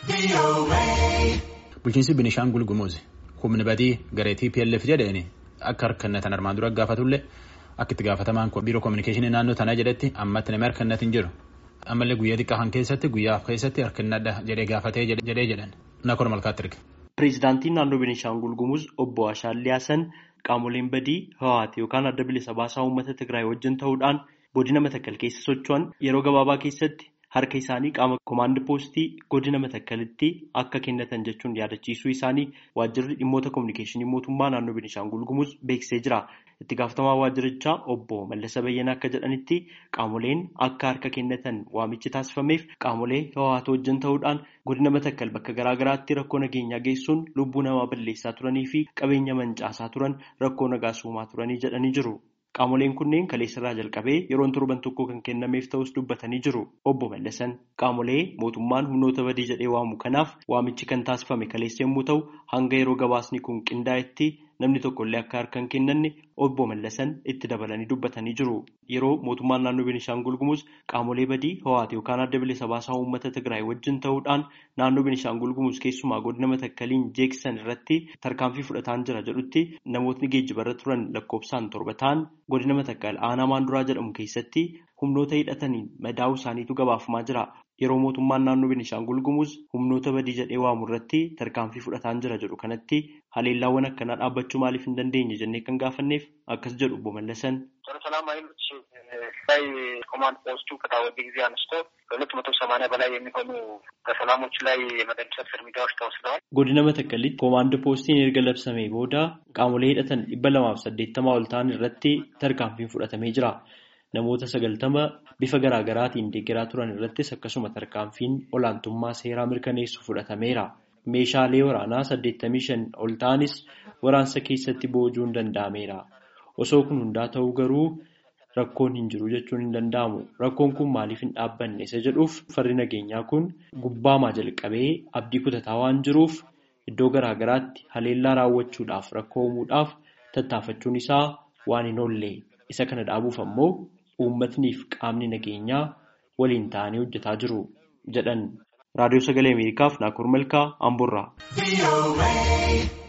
Bulchiinsi Binishaangul Gumuz humni badii garee TPLF jedheen akka harkannatan armaan dura gaafatullee akka itti gaafatamaan biiroo koominikeeshinii naannoo tanaa jedhetti ammatti namni harkannat hin jiru. Ammallee guyyaa xiqqaa kan keessatti guyyaaf keessatti harkannadha jedhee gaafatee jedhee jedhan nakor malkaatti erge. Pireezidaantiin naannoo Binishaangul Gumuz obbo Ashaallee Hasan qaamoleen badii Hawaati yookaan adda bilisa baasaa uummata Tigraay wajjin ta'uudhaan godina Matakkal keessa socho'an yeroo gabaabaa keessatti harka isaanii qaama koomaandi poostii godina Matakkalitti akka kennatan jechuun yaadachiisuu isaanii waajjirri dhimmoota koominikeeshinii mootummaa naannoo Binishaangul Gumuz beeksisee jira. Itti gaafatamaa waajjirichaa obbo Mallasa Bayyanaa akka jedhanitti qaamoleen akka harka kennatan waamichi taasifameef qaamolee Hawaati wajjin ta'uudhaan godina Matakkal bakka garaagaraatti rakkoo nageenyaa geessuun lubbuu namaa balleessaa turanii fi qabeenya mancaasaa turan rakkoo nagaa uumaa turanii jedhanii jiru. Qaamoleen kunneen kaleessarraa jalqabee yeroon torban tokko kan kennameef ta'us dubbatanii jiru. Obbo Mallasan qaamolee mootummaan humnoota badii jedhee waamu kanaaf waamichi kan taasifame kaleessa yommuu ta'u hanga yeroo gabaasni kun qindaa'etti namni tokkollee akka harka hin kennanne obbo Mallasan itti dabalanii dubbatanii jiru. Yeroo mootummaan naannoo Binishaangul Gumuz qaamolee badii Hawaati yookaan adda bilisa baasaa uummata Tigraay wajjin ta'uudhaan naannoo Binishaangul Gumuz keessumaa godina Matakkaliin jeeksisan irratti tarkaanfii fudhataan jira jedhutti namootni geejjibarra turan lakkoofsaan torba ta'an godina Matakkal aanaa maanduraa jedhamu keessatti humnoota hidhataniin madaa'uu isaaniitu gabaafamaa jira. Yeroo mootummaan naannoo Binishaangul Gumuz humnoota badii jedhee waamu irratti tarkaanfii fudhataan jira jedhu kanatti haleellaawwan akkanaa dhaabbachuu maaliif hin dandeenye jennee kan gaafanneef akkas jedhu obbo Mallasan. ላይ ኮማንድ ፖስቱ ከታወጀ ጊዜ አንስቶ ከሁለት መቶ ሰማንያ በላይ የሚሆኑ በሰላሞች ላይ የመደምሰስ እርምጃዎች ተወስደዋል። Godina Matakkalitti koomaand poostiin erga labsamee booda qaamolee hidhatan dhibba lamaaf saddeettamaa ol ta'an irratti tarkaanfiin fudhatamee jira. Namoota sagaltama bifa garaagaraatiin deeggaraa turan irrattis akkasuma tarkaanfiin olaantummaa seeraa mirkaneessu fudhatameera. Meeshaalee waraanaa saddeettamii shan ol ta'anis waraansa keessatti boojuun danda'ameera. Osoo kun hundaa ta'uu garuu rakkoon hin jiru jechuun hin danda'amu. Rakkoon kun maaliif hin dhaabbanne isa jedhuuf farri nageenyaa kun gubbaamaa jalqabee abdii kutataa waan jiruuf iddoo garaagaraatti haleellaa raawwachuudhaaf rakkoo uumuudhaaf tattaafachuun isaa waan hin oolle. Isa kana dhaabuuf ammoo uummatniif qaamni nageenyaa waliin ta'anii hojjetaa jiru jedhan. Raadiyoo Sagalee Ameerikaaf Naakoor Malkaa Amboorraa.